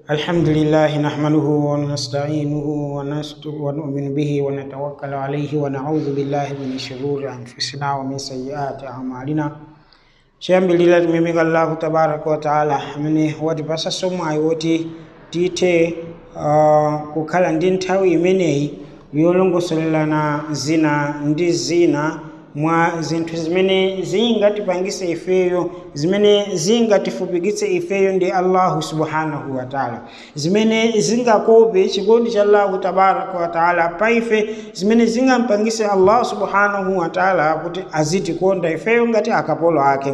الحمد لله نحمده ونستعينه ونستر ونؤمن به ونتوكل عليه ونعوذ بالله من شرور أنفسنا ومن سيئات أعمالنا shambilila tumimika allahu tabaraka wa taala amene watipasa somo ayiwoti tithe uh, kukhala ndi nthawi imeneyi yolongosolelana zina ndi zina mwa zinthu zimene zingatipangise ifeyo zimene zingatifupikitse ifeyo ndi allahu subhanahu wa taala zimene zingakope chikondi cha allahu tabaraka wa taala pa ife zimene zingampangise allahu subhanahu wa taala kuti azitikonda ifeyo ngati akapolo ake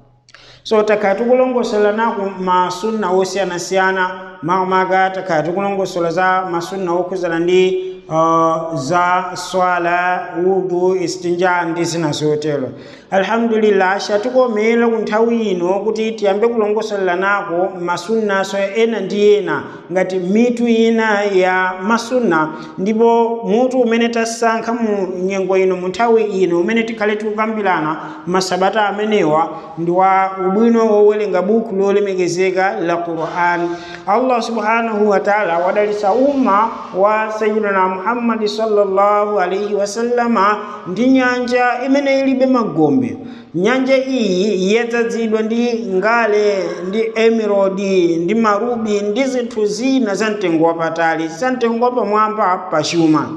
so takhala tikulongosola nako masunna osiyanasiyana makamaka takhala tikulongosola za masunna okhuzana ndi uh, za swala wudu istinja ndi zina zotero alhamdulillah chatikomera ku nthawi ino kuti tiyambe kulongosolela nako masunnaso ena ndi ena ngati mitu ina ya masunna ndipo mutu umene tasankha mu nyengo ino mu nthawi ino umene tikhale tikukambirana masabata amenewa ndi wa ubwino wowerenga buku lolemekezeka la quran allah subhanahu wa taala wadalitsa umma wa sayidina muhammadi sallallahu alaihi wasallama ndi nyanja imene ilibe magombe nyanja iyi yadzazidwa ndi ngale ndi emerodi ndi marubi ndi zinthu zina za mtengo wapatali za mtengo wapamwamba pa chuma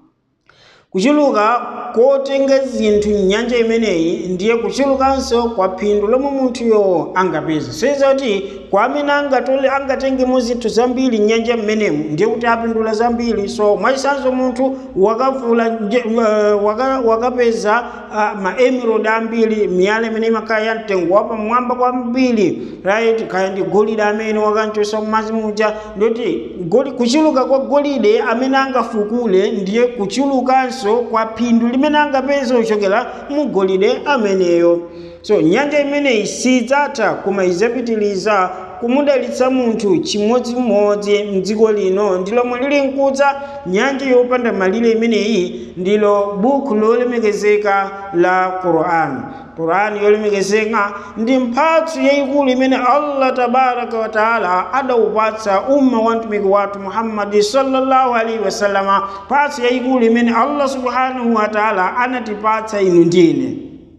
kuchuluka kotenga zinthu nyanja imeneyi ndiye kuchulukanso kwa phindu lomwe munthuyo angapeze sezoti kwa amene angatole angatengemo zinthu zambiri nyanja mmenemu ndiye kuti apindula zambiri so mwachisanzo munthu wakavula uh, waka, wakapeza uh, ma emerald ambiri miyala imene imakhala ya mtengo wapamwamba kwambiri right kaya ndi golide amene wakanchosa mmazi muja ndoti kuchuluka kwa golide amene angafukule ndiye kuchulukanso kwa phindu limene angapeze kuchokera mu golide ameneyo so nyanja imeneyi sidzatha koma idzapitiliza kumudalitsa munthu chimodzimodzi mdziko lino ndilomwe lili nkudza nyanja yopanda malire imeneyi ndilo buku lolemekezeka la qur'an qur'ani yolemekezeka ndi mphatso yayikulu imene allah tabaraka wa taala adawupatsa umma wa mtumiki wathu muhammadi sallallahu alaihi wasallama mphatso yayikulu imene allah subhanahu wa taala anatipatsa inu ndine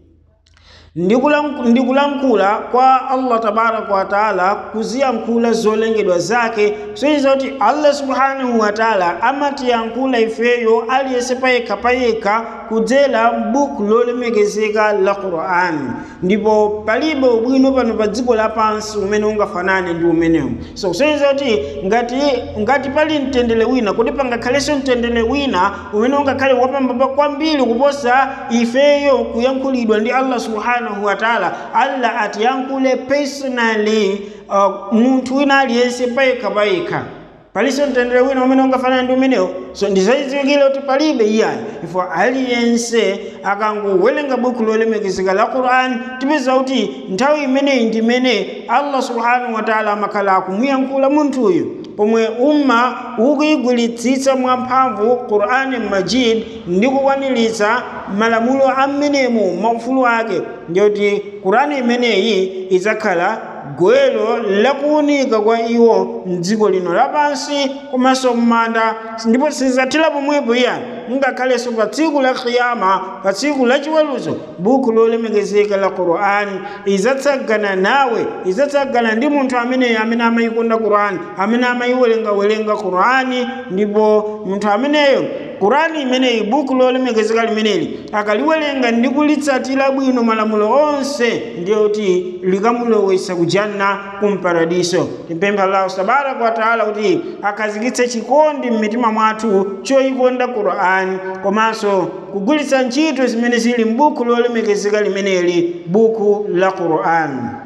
ndikulankhula kwa allah tabaraka wa taala kuziyankhula zolengedwa zake soiza kuti allah subhanahu wa taala amatiyankhula ifeyo aliyense payekha payekha kudzera m'buku lolemekezeka la qur'ani ndipo palibe ubwino pano pa dziko lapansi umene ungafanane ndi umenewu so kusonyeza kuti ngati ngati pali mtendere wina kuti pangakhalenso mtendere wina umene ungakhale wapambapa kwambiri kuposa ifeyo kuyankhulidwa ndi allah subhanahu wa taala allah atiyankhule personally uh, munthu wina aliyense payekha payekha paliso mtendere wina umene ungafanana ndi umenewo so ndizadziwikire kuti palibe iyayi ifo aliyense akangowerenga buku lolemekezeka la qur'an tipeza kuti nthawi imeneyi ndi imene allah subhanahu wa taala amakhala akumuyankhula munthuyu pomwe umma ukuyigwiritsitsa mwamphamvu qur'ani majid ndi kukwaniritsa malamulo amenemo maufulu ake ndiyoti qur'ani imeneyi idzakhala gwero lakuwunika kwa iwo mdziko lino lapansi komanso m'manda ndipo sizathira pomwepo iyani ngakhalenso pa tsiku la kiyama pa tsiku la chiweruzo buku lolemekezeka la qur'ani idzatsagana nawe idzatsagana ndi munthu ameneyo amene amayikonda qur'ani amene amayiwerengawerenga qur'ani ndipo munthu ameneyo qur'ani imeneyi buku lolemekezeka limeneli akaliwerenga ndi kulitsatira bwino malamulo onse ndiye kuti likamulowetsa ku janna kumparadiso timpempha allahu tabaraka wa taala kuti akhazikitse chikondi m'mitima mwathu choyikonda qur'ani komanso kugwiritsa ntchito zimene zili m'buku lolemekezeka limeneli buku la qur'ani